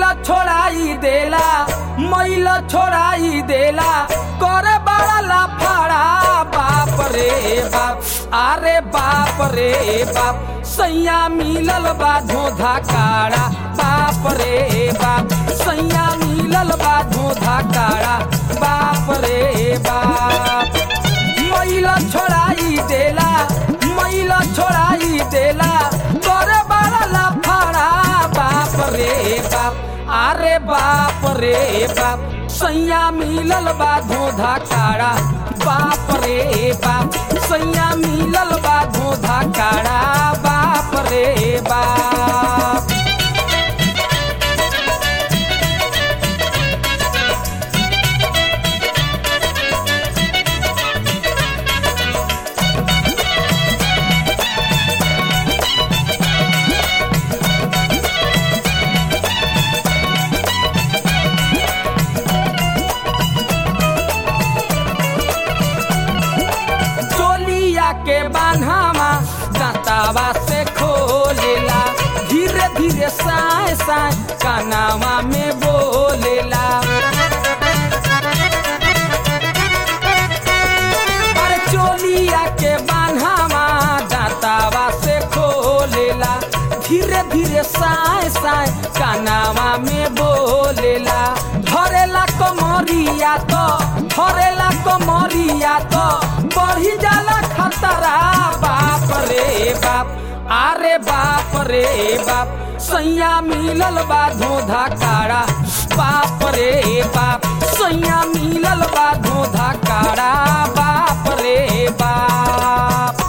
छोड़ाई देला मैल छोड़ाई देला करे बड़ा लाफाड़ा बाप रे बाप अरे बाप रे बाप सैया मिलल बा धोधा काड़ा बाप रे बाप सैया मिलल बा धोधा काड़ा बाप रे बाप मैला छोड़ाई देला मैला छोड़ाई देला करे बड़ा लाफाड़ा बाप रे बाप अरे बाप रे बाप सैया मिलल बा धोधा काड़ा बाप रे बाप सैया मिलल बा धोधा काड़ा बाप रे बाप चोलिया के बान्हावा दातावा से खोलेला धीरे धीरे साए साए कानावा में बोलेला अरे चोलिया के बान्हावा दातावा से खोलेला धीरे धीरे साए साए कानावा में बोलेला धरेला कमरिया तो धरेला कमरिया तो बढ़ी जाला खतरा बाप रे बाप अरे बाप रे बाप सैया मिलल बा धोधा काड़ा बाप रे बाप सैया मिलल बा धोधा काड़ा बाप रे बाप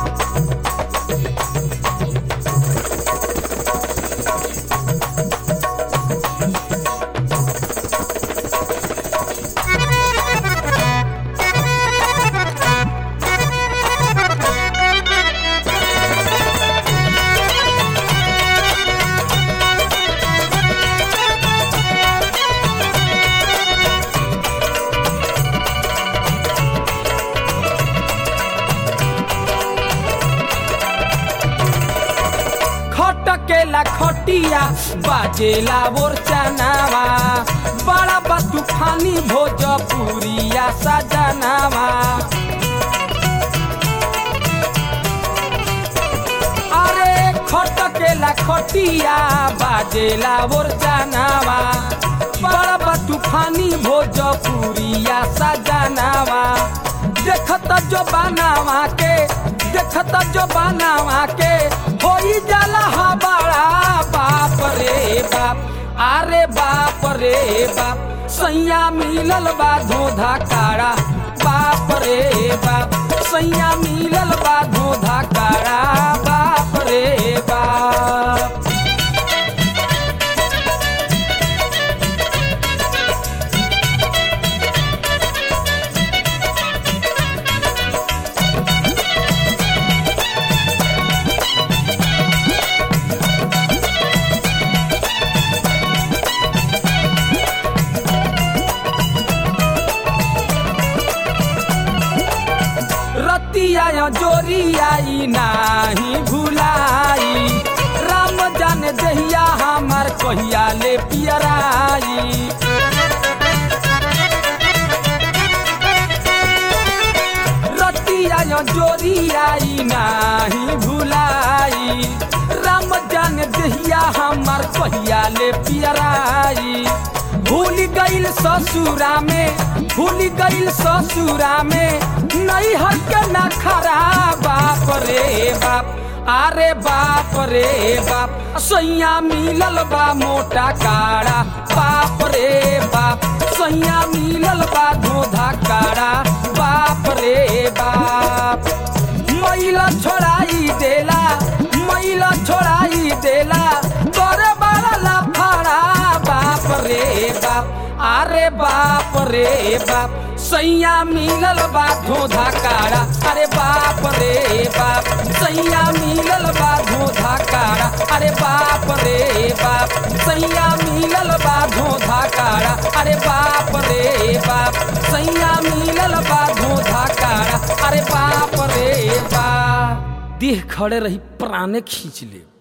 खटकेला खटिया बाजेला बोर चनावा बड़ा बा तूफानी भोजपुरिया सजनावा अरे खटकेला खटिया बाजेला बोर चनावा बड़ा बा तूफानी भोजपुरिया सजनावा देखत जो बनावा के देखत जो बनावा के होई जाला हबाड़ा बाप रे बाप अरे बाप रे बाप सैया मिलल बा धोधा काड़ा बाप रे बाप सैया मिलल बा धोधा काड़ा बाप रे बाप रतिया जोरिया ई नाही भुलाई राम जान दहिया हमार कहिया ले पियराई रतिया जोरिया ई नाही भुलाई राम जान दहिया हमार कहिया ले पियराई भूल गईल ससुरा में भूल गईल ससुरा में नहीं हक न खरा बाप रे बाप अरे बाप रे बाप सैया मिलल बा मोटा काड़ा बाप रे बाप सैया मिलल बा धोधा काड़ा बाप रे बाप मैला छोड़ाई देला मैला छोड़ाई देला तोरे बड़ा लाफाड़ा बाप रे बाप अरे बाप रे बाप सैया मिलल बा धोधा काड़ा अरे बाप रे बाप सैया मिलल बा धोधा काड़ा अरे बाप रे बाप सैया मिलल बा धोधा काड़ा अरे बाप रे बाप सैया मिलल बा धोधा काड़ा अरे बाप रे बाप देह खड़े रही प्राणे खींच ले